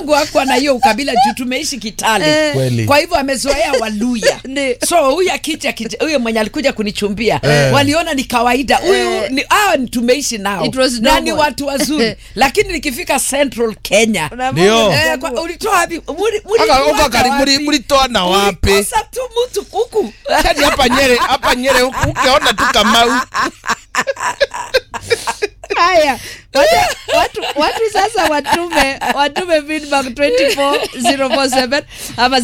wangu hakuwa na hiyo ukabila juu tumeishi Kitale. Eh. Kweli. Kwa hivyo amezoea Waluya. Ndi. so huyu akija kija- huyo mwenye alikuja kunichumbia waliona ni kawaida huyu Eh. ni hao ni tumeishi nao It was na ni normal. watu wazuri lakini nikifika Central Kenya Ndio. eh, kwa, ulitoa wapi Muri- muri- Aka- ulitoa uko kari- wapi? muri- mulitoa na wapi? Ulikosa tu mtu huku Yaani hapa Nyere, hapa Nyere huku ukiona tu Kamau. haya Wacha- watu, watu sasa watume watume feedback 24047 ama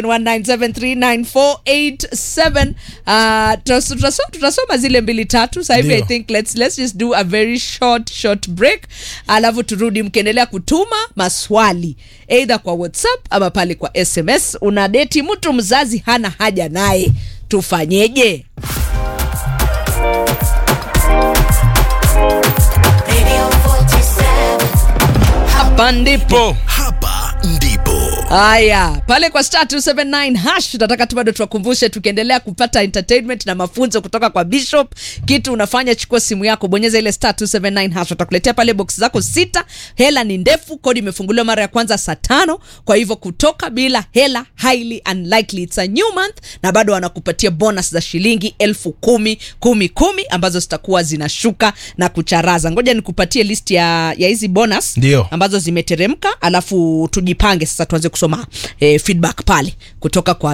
0719739487 uh, tutas- tutasoma, tutasoma zile mbili tatu sasa hivi i Ndio. think let's, let's just do a very short short break alafu turudi mkiendelea kutuma maswali eidha kwa whatsapp ama pale kwa sms una deti mtu mzazi hana haja naye tufanyeje Radio 47. hapa ndipo Po. hapa ndipo haya pale kwa star 279 hash tunataka tu bado tuwakumbushe tukiendelea kupata entertainment na mafunzo kutoka kwa bishop kitu unafanya chukua simu yako bonyeza ile star 279 hash watakuletea pale box zako sita hela ni ndefu kodi imefunguliwa mara ya kwanza saa tano kwa hivyo kutoka bila hela highly unlikely it's a new month na bado wanakupatia bonus za shilingi elfu kumi kumi kumi ambazo zitakuwa zinashuka na kucharaza ngoja nikupatie list ya ya hizi bonus Ndio. ambazo zimeteremka alafu tujipange sasa tuanze kusoma eh, feedback pale kutoka kwa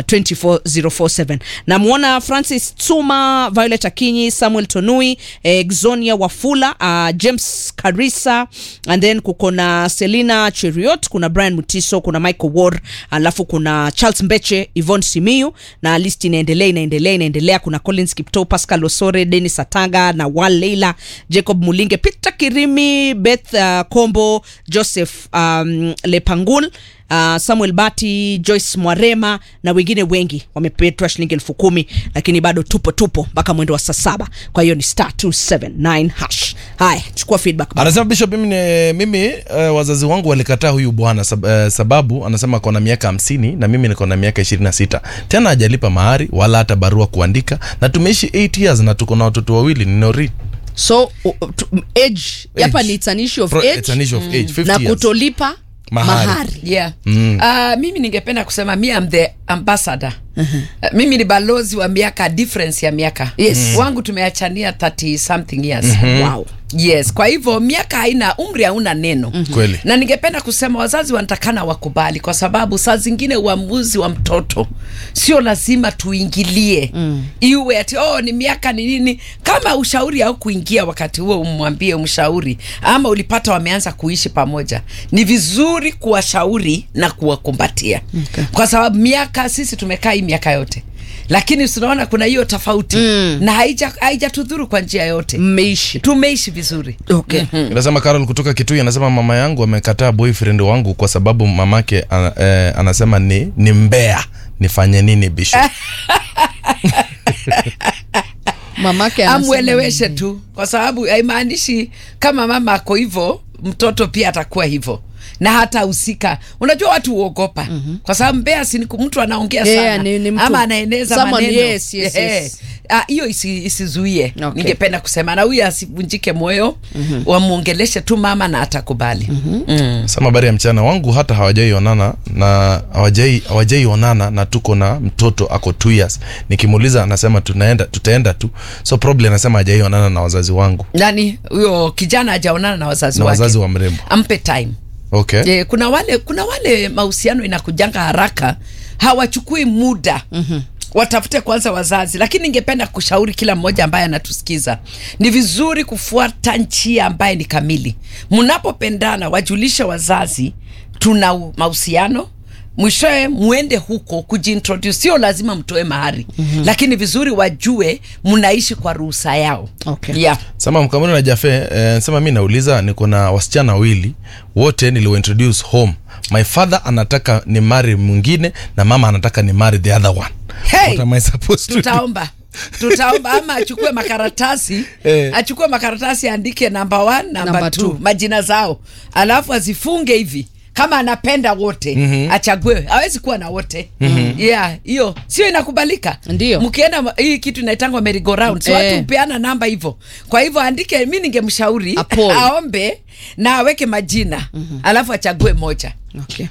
24047 namwona francis tsuma violet akinyi samuel tonui eh, xonia wafula uh, james karisa and then kuko na selina cheriot kuna brian mutiso kuna michael ward alafu kuna charles mbeche ivon simiu na list inaendelea inaendelea inaendelea kuna collins kipto pascal osore denis atanga na wal leila jacob mulinge peter kirimi beth uh, kombo joseph um, lepangul Uh, samuel bati joyce mwarema na wengine wengi wamepetwa shilingi elfu kumi lakini bado tupo tupo mpaka mwendo wa saa saba kwa hiyo ni star 279 hash haya chukua feedback anasema bishop mimi, ni- mimi uh, wazazi wangu walikataa huyu bwana sab, uh, sababu anasema kona miaka hamsini na mimi niko na miaka ishirini na sita tena hajalipa mahari wala hata barua kuandika na tumeishi 8 years na tuko na watoto wawili ni nori so uh, tu- age hapa ni it's an issue of Fro- age it's an issue of age, 50 na years. kutolipa Mahari. mahari, yeah. mm. uh, mimi ningependa kusema mi am the ambassador uh-huh. uh, mimi ni balozi wa miaka difference ya miaka Yes. mm. wangu tumeachania 30 something years wow yes kwa hivyo miaka haina umri hauna neno mm-hmm. Kweli. na ningependa kusema wazazi wanatakana wakubali kwa sababu saa zingine uamuzi wa mtoto sio lazima tuingilie mm. iwe ati oh, ni miaka ni nini kama ushauri au kuingia wakati huo umwambie umshauri ama ulipata wameanza kuishi pamoja ni vizuri kuwashauri na kuwakumbatia Okay. kwa sababu miaka sisi tumekaa hii miaka yote lakini tunaona kuna hiyo tofauti mm. na haija- haijatudhuru kwa njia yote mmeishi tumeishi vizuri okay anasema carol kutoka kitui anasema mama yangu amekataa boyfriend wangu kwa sababu mamake ana, eh, anasema ni, ni mbea nifanye nini bishop mamake anasema amweleweshe tu kwa sababu haimaanishi kama mama ako hivyo mtoto pia atakuwa hivyo na hata husika unajua watu huogopa mm-hmm. kwa sababu mbea si ni ku- mtu anaongea Yeah, sana ni- ni mtu- ama anaeneza someone- maneno yes, yes, Eh, yes. ah, hiyo isi, isizuie Okay. ningependa kusema na huyu asivunjike moyo mm-hmm. wamwongeleshe tu mama na atakubali mm-hmm. mm. sema habari ya mchana wangu hata hawajaionana na hawajai hawajaionana na tuko na mtoto ako 2 years nikimuuliza anasema tunaenda tutaenda tu so probably anasema hajaionana na wazazi wangu nani huyo kijana hajaonana na wazazi na wake wazazi wa mrembo ampe time okay e, kuna wale kuna wale mahusiano inakujanga haraka hawachukui muda mm-hmm watafute kwanza wazazi lakini ningependa kushauri kila mmoja ambaye anatusikiza ni vizuri kufuata njia ambaye ni kamili mnapopendana wajulishe wazazi tuna u- mahusiano mwishowe mwende huko kujiintroduce sio lazima mtoe mahari mm-hmm. lakini vizuri wajue mnaishi kwa ruhusa yao Okay. yeah. sema mkamuni na jafe eh, sema mi nauliza niko na wasichana wawili wote niliwaintroduce home my father anataka ni mari mwingine na mama anataka ni mari the other one Hey! What am I supposed to do? tutaomba tutaomba ama achukue makaratasi Eh. achukue makaratasi aandike namba one namba Number two two. majina zao alafu azifunge hivi kama anapenda wote mm-hmm. achague hawezi kuwa na wote mm-hmm. yeah hiyo sio inakubalika Ndio. mkienda ma- hii kitu inaitangwa merry go round si Eh. watu hupeana namba hivyo kwa hivyo andike mi ningemshauri A poll. aombe na aweke majina mm-hmm. alafu achague moja okay